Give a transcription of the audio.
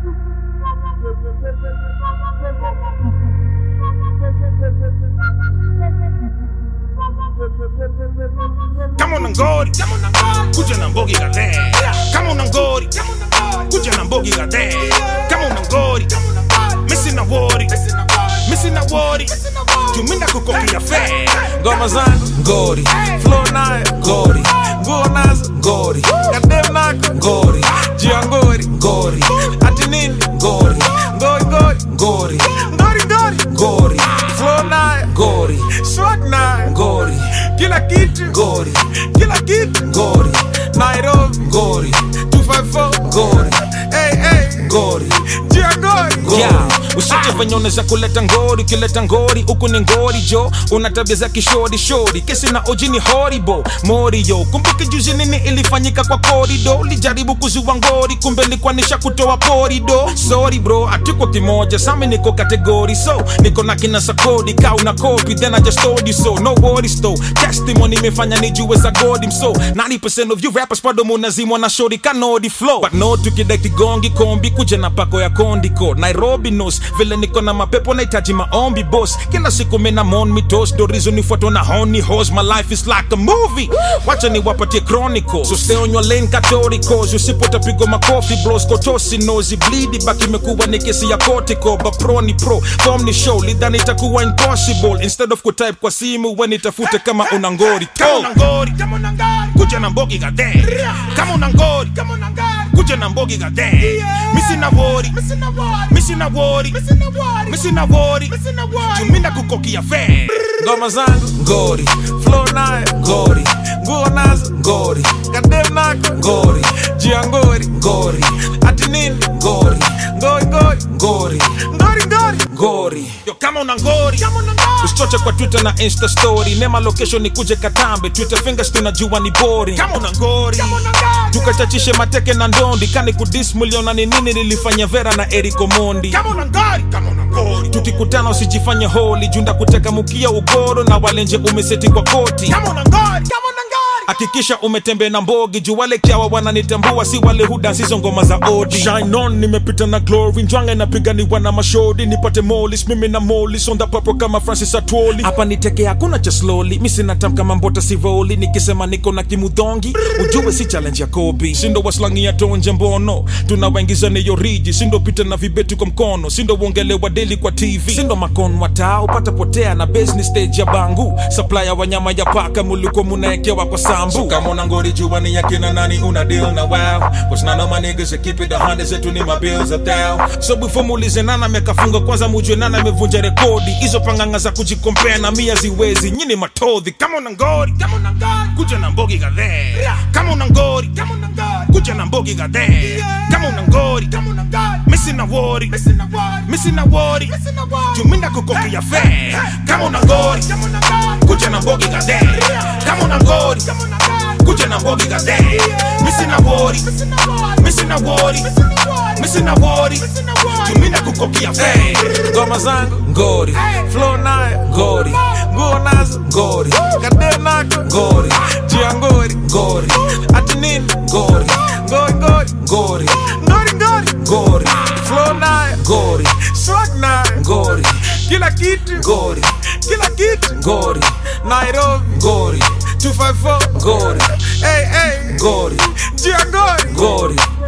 kama una ngori kuja na mbogi gade kama una ngori kuja na mbogi gade kama una ngori misi na wori misi na wori tuminda kukokia fe ngoma zangu ngori flow nayo ngori nguo nazo ngori kadem nako ngori jia ngori ngori ati nini ngori ngori ngori ngori ngori ngori ngori flow nayo ngori swag nayo ngori kila kitu ngori kila kitu ngori Nairobi ngori 254 ngori hey hey ngori jia ngori ngori Yeah, usiche venye unaweza kuleta ngori ukileta ngori huku ni ngori jo una tabia za kishori shori kesi na oji ni horibo morio kumbuke juzi nini ilifanyika kwa korido ulijaribu kuzua ngori kumbe likuwa nisha kutoa porido sorry bro atuko kimoja sami niko kategori so niko na kina sakodi ka una copy then I just told you so no worries though testimony imefanya nijue za godi so 90% of you rappers bado munazimwa na shori kanodi flow but no tukida kigongi kombi kuja na pako ya kondiko nairobi nos vile niko na mapepo nahitaji maombi boss kila siku mina mon mitos dorizo nifuatwa na honi hos my life is like a movie wacha niwapatie chronicle so stay on your lane catoricos usipotapigwa makofi bros kotosi nozi blidi baki imekuwa ni kesi ya kotiko bapro ni pro form ni show lidhani itakuwa impossible instead of kutype kwa simu we nitafute kama una ngori kama Oh. una ngori kuja na mbogi gade kama una ngori kuja na mbogi gade misi na wori misi na wori misi na wori tuminda kukokia fe ngoma zangu ngori flow nayo ngori nguo nazo ngori kadem nako ngori jia ngori ngori ati nini ngori ngori ngori ngori ngori ngori ngori yo kama una ngori usichoche kwa twitter na insta story nema location nikuje katambe twitter fingers tunajua ni boring kama una ngori tukachachishe mateke na ndondi kani kudis muliona ni nini nilifanya vera na eriko mondi kama una ngori kama una ngori tukikutana usijifanye holi junda kuteka mukia ugoro na walenje umeseti kwa koti kama una ngori kama una ngori hakikisha umetembea na mbogi juu wale kyawa wananitambua si wale hudansi hizo ngoma za odi shine on nimepita na glory njwange napiganiwa na mashodi nipate molis mimi na molis on the papo kama francis atwoli hapa niteke hakuna cha slowly mi sinatam kama mbota sivoli nikisema niko na kimudhongi ujue si challenge ya kobi sindo waslangi ya tonje mbono tunawaingiza niyo riji sindo pita na vibeti kwa mkono sindo uongelewa deli kwa tv sindo makon wataa upata potea na business stage ya bangu supply ya wanyama ya paka muliko munaekewa kwa sambu so, kama una ngori jua ni yakina nani una deal na wow Cause none of my niggas that keep it a hundred zetu ni my bills a thou so before muulize nana amekafunga kwanza mujue nana amevunja rekodi hizo panganga za kujikompea na mia ziwezi nyini matodhi kama una ngori kama una ngori kuja na mbogi gade kama una ngori kama una ngori kuja na mbogi gade kama una ngori kama una ngori misi na wori misi na wori misi na wori misi na wori tuminda kukokia fe kama una ngori kama una ngori kuja na mbogi gade kama una ngori kama una ngori kuja na mbogi gade misi na wori misi na wori misi na wori misi na wori tuminda kukokia fe ngoma zangu ngori flow nayo ngori nguo nazo ngori kadem nako ngori jia ngori ngori ati nini ngori ngori ngori ngori ngori ngori ngori flow nayo ngori swag nayo ngori kila kitu ngori kila kitu ngori Nairobi ngori 254 ngori hey hey ngori jia ngori ngori